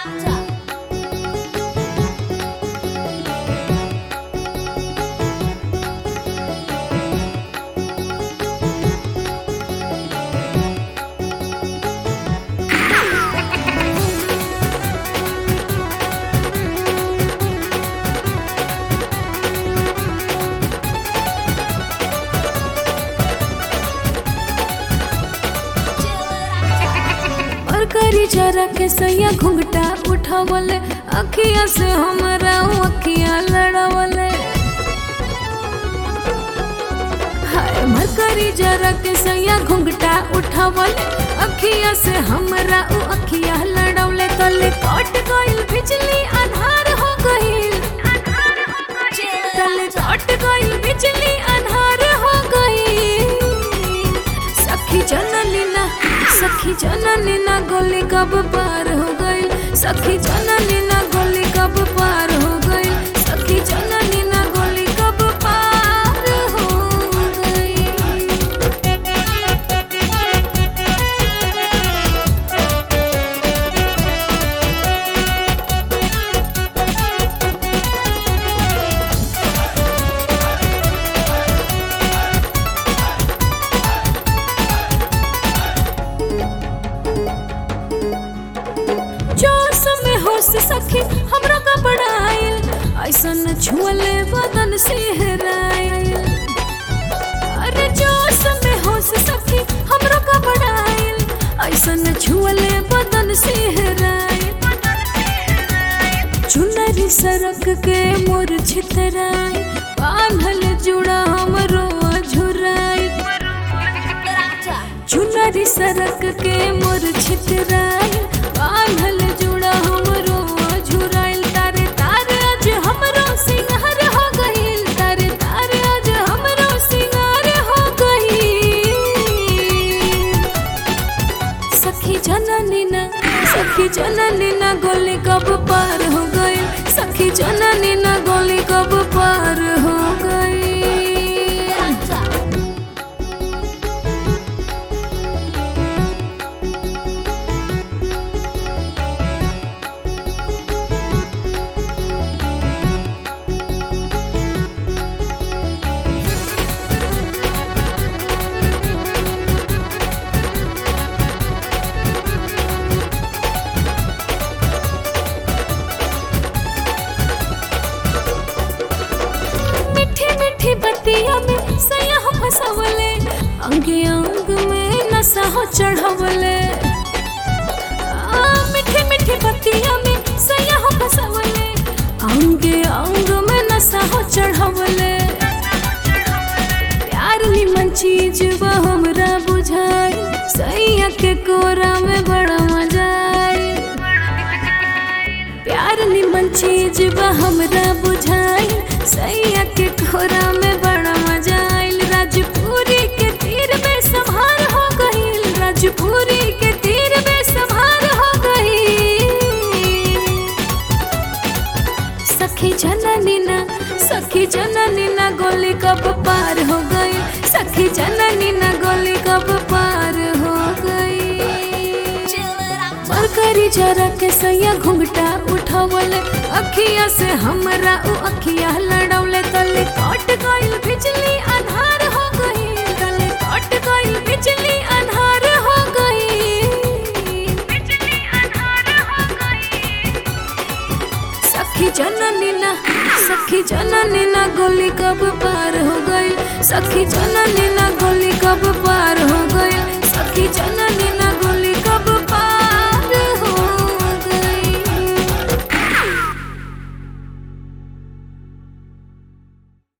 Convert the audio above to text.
और करी जरा के सैया घुंघटा उठावले अखिया से हमरा अखिया लड़ावले हाय मरकरी जरा के सैया घुंघटा उठावले अखिया से हमरा उ अखिया लड़ावले तले कट गइल बिजली अन्हार हो गइल तले कट गइल बिजली अन्हार हो गइल सखी जननी ना सखी जननी ना गोली कब पार हो गइल सखी जननी ना गोली कब पार हो गइल सखी जननी ना गोली कब पार हो गइल जोश में होश सखी हमरा का बड़ाइल ऐसन छुअले बदन से हेराइल अरे जोश में होश सखी हमरा का बड़ाइल ऐसन छुअले बदन से हेराइल चुनरी सरक के मोर छितराई बांधल जुड़ा हमरो झुराई चुनरी सरक के मोर छितराई बांधल जुड़ा हमरो झुराइल तारे तारे आज हमरो सिंगार हो गइल तारे तारे आज हमरो सिंगार हो गइल सखी जननी ना सखी जननी ना गोली कब पार हो गई सखी जननी ना गोली कब पार हो गई मीठी मीठी बतिया में सैया हो फसवले अंगे अंग में नशा हो चढ़वले आ, मीठी मीठी बतिया में सैया हो फसवले अंगे अंग में नशा हो चढ़वले प्यार निमन चीज बा हमरा बुझाई सैया के कोरा में बड़ा मजा आई प्यार निमन चीज बा हमरा बुझाई सैया के खोरा में बड़ा मजा आइल राजपुरी के तीर में संभार हो गइल राजपुरी के तीर में संभार हो गइल सखी जननी ना सखी जननी ना गोली कब पार हो गई सखी जननी ना गोली कब पार हो गई मरकरी जरा के सैया घुंघटा उठावले अखिया से हमरा उ अखिया लड़ावले तले कट गइल बिजली अन्हार हो गइल तले कट गइल बिजली अन्हार हो गइल बिजली अन्हार हो गइल सखी जननी ना सखी जननी ना गोली कब पार हो गई सखी जननी ना गोली कब पार हो गई सखी जननी